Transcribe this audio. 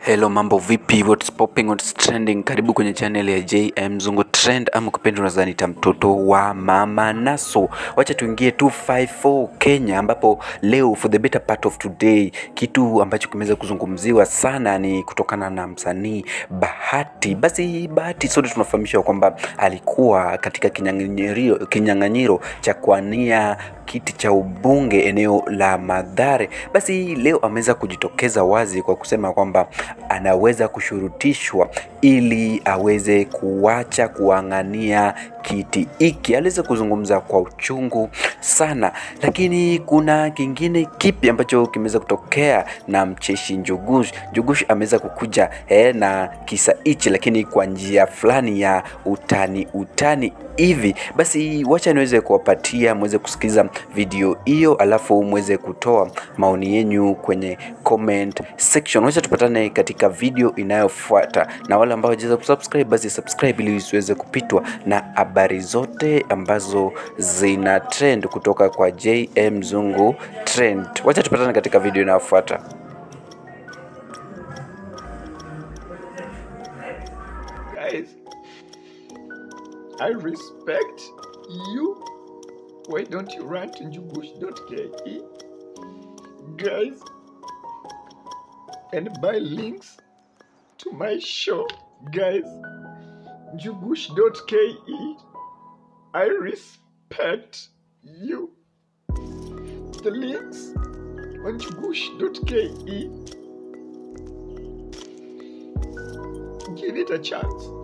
Hello, mambo vipi? What's popping, what's trending? Karibu kwenye channel ya JM Zungu Trend, ama ukipenda unaweza nita mtoto wa mama Naso. Wacha tuingie 254 Kenya, ambapo leo for the better part of today, kitu ambacho kimeweza kuzungumziwa sana ni kutokana na msanii Bahati. Basi Bahati sote tunafahamishwa kwamba alikuwa katika kinyang'anyiro kinyang'anyiro cha kuania kiti cha ubunge eneo la Mathare. Basi leo ameweza kujitokeza wazi kwa kusema kwamba anaweza kushurutishwa ili aweze kuacha kuang'ania kiti hiki. Aliweza kuzungumza kwa uchungu sana, lakini kuna kingine kipi ambacho kimeweza kutokea na mcheshi Njugush. Njugush ameweza kukuja eh, na kisa hichi, lakini kwa njia fulani ya utani utani hivi. Basi wacha niweze kuwapatia mweze kusikiza video hiyo, alafu mweze kutoa maoni yenyu kwenye comment section. Wacha tupatane katika video inayofuata, na wale ambao hawajaweza kusubscribe basi subscribe ili usiweze kupitwa na habari zote ambazo zina trend kutoka kwa JM Zungu Trend. Wacha tupatane katika video inayofuata. Guys, I respect you. Why don't you run to njugush.ke? Guys, and buy links to my show. Guys, njugush.ke. I respect you. The links on njugush.ke. Give it a chance.